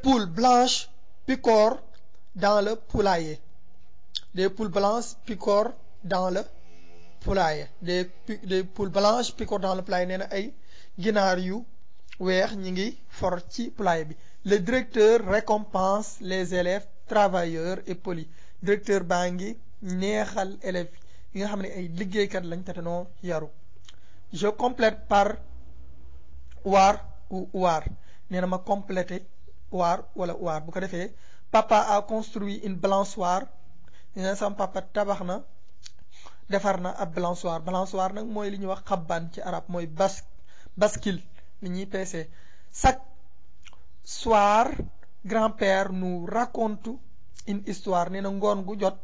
poules blanches picorent dans le poulailler des poules blanches picorent dans le poulailler des des poules blanches picorent dans le poulailler nee na ay ginaar yu weex ñi ngi for ci poulailler bi le directeur récompense les élèves travailleurs et polis directeur baa ngi neexal élèves yi nga xam ne ay liggéeykat lañ te noo yaru je complète par waar ou waar nee na ma complété waar wala waar bu ko defee papa a construit une balançoire nee na sama papa tabax na defar na ab balançoire balançoire nag mooy li ñuy wax xabbaan ci arab mooy bas bascule li ñuy peese chaque soir grand-père nous raconte une histoire nee na ngoon gu jot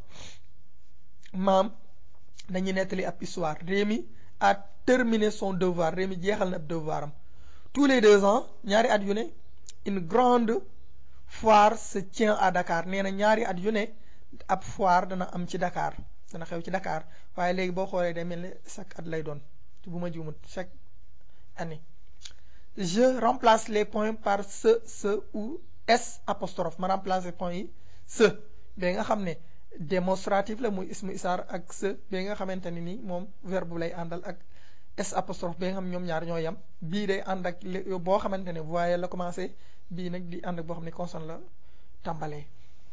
maam dañuy nettali ab histoire Rémi a terminé son devoir Rémi jeexal na ab devoir am tous les deux ans ñaari at yu ne une grande foire se tient à Dakar nee na ñaari at yu ne ab foire dana am ci Dakar dana xew ci Dakar waaye léegi boo xoolee day mel ne chaque at lay doon bu ma juumut chaque année je remplace les points par ce ce ou s apostrophe ma remplace les points yi ce ba nga xam ne démonstratif la muy ismu isaar ak ce ba nga xamante ne ni moom verbe lay àndal ak s apostrophe ba nga xam ñoom ñaar ñoo yem bii day ànd ak boo xamante ne voyelle la commencé bii nag di ànd ak boo xam ne consonne la tàmbalee.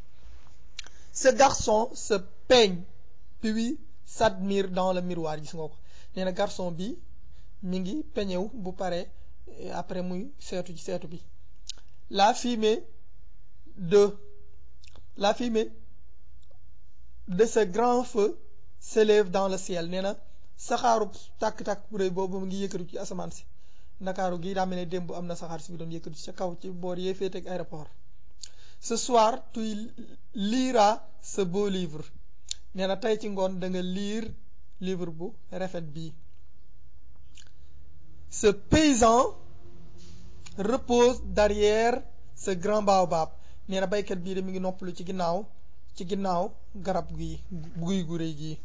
ce garçon se peigne puis s'admire dans le miroir gis nga ko nee na garçon bi mi ngi peñew bu pare après muy seetu ci seetu bi la fumée de la fumée de ce grand feu s'élève dans le ciel nee na saxaaru tàkk-tàkk bu rëy boobu mu ngi yëkkatu ci asamaan si ndakaaru gi daa mel ne démb am na saxaar si bi doon yëkkatu ca kaw ci boor yee féete ak aéroport ce soir tu liras ce beau livre nee na tey ci ngoon da nga lire livre bu rafet bii ce paysan repose derrière ce grand baobab nee na baykat bii de mi ngi noppalu ci ginnaaw ci ginnaaw garab gi guy gu rëy gii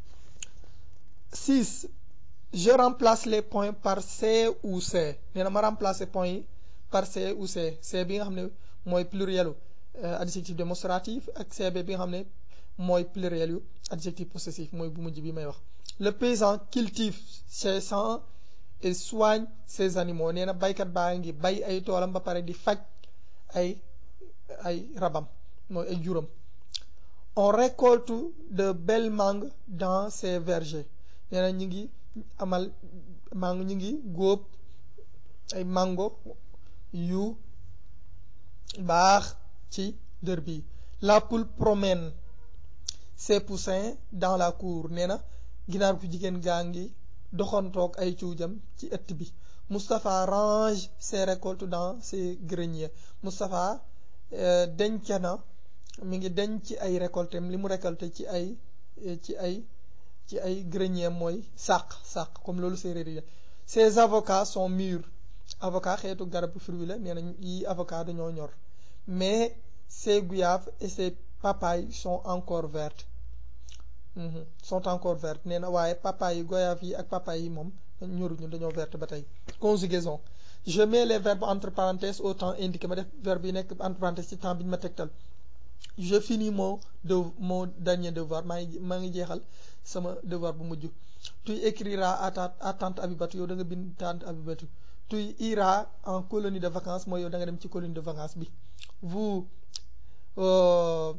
six je remplace les points par C ou C nee na ma remplacer points yi par C ou C C bi nga xam ne mooy plurielu adjectif démonstratif ak CB bi nga xam ne mooy pluriel yu adjectif possessif mooy bu mujj bi may wax le paysan cultive ses champs et soigne ses animaux nee na baykat baa ngi bay ay toolam ba pare di faj ay ay rabam mooy ay juram on récolte de belles mangues dans ses vergers nee na ñu ngi amal mango ñu ngi góob ay mango yu baax ci dër bi la poule promène ses poussins dans la cour nee na ginaar ku jigéen gaa ngi doxantoog ay cuujam ci ëtt bi Moustapha range ses récoltes dans ses greniers Moustapha denc na mi ngi denc ci ay récoltem li mu récolté ci ay ci ay ci ay grenier mooy sàq sàq comme loolu séeréer yi ces avocats sont mûrs avocat xeetu garabu fruit la nee na yi avocat dañoo ñor mais ces goyaves et ces papayes sont encore vertes sont encore vertes nee na waaye papaye yi goyave yi ak papaye yi moom ñoruñu dañoo verte ba tey conjugaison je mets les verbes entre parenthèses au temps indiqué ma def verbe yi nekk entre parenthèses ci temps bi ñu ma tegtal je finis mon de mon dernier devoir maa ngi maa ngi jeexal sama devoir bu mujj tu écriras à ta à tante Abibatu yow da nga bind tante Abibatu tu iras en colonie de vacances mooy yow da nga dem ci colonie de vacances bi vous euh,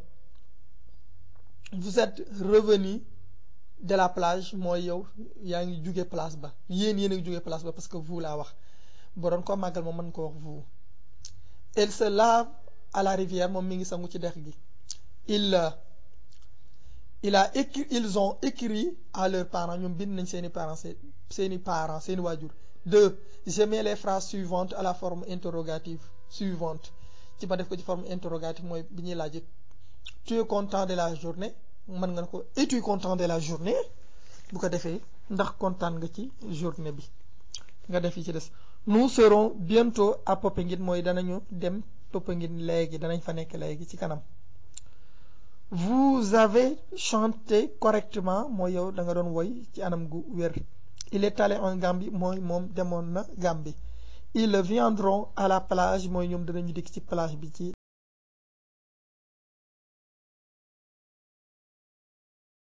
vous êtes revenu de la plage mooy yow yaa ngi jóge place ba yéen yéen a ngi jóge place ba parce que vous laa wax boo doon ko màggal moom mën ko wax vous elle se lave à la rivière moom mi ngi sangu ci dex gi il il a écrit ils ont écrit à leurs parents ñoom bind nañ seeni parents seeni parents seeni waajur deux je mets les phrases suivantes à la forme interrogative suivante ci ma def ko ci forme interrogative mooy bi ñuy laaj tu es content de la journée mën nga ne ko es-tu content de la journée bu ko defee ndax kontaan nga ci journée bi nga def yi ci des nous serons bientôt à Popenguine mooy danañu dem Popenguine léegi danañ fa nekk léegi ci kanam vous avez chanté correctement mooy yow da nga doon woy ci anam gu wér il est allé en Gambie mooy moom demoon na Gambie ils viendront à la plage mooy ñoom danañu dikk ci plage bi ci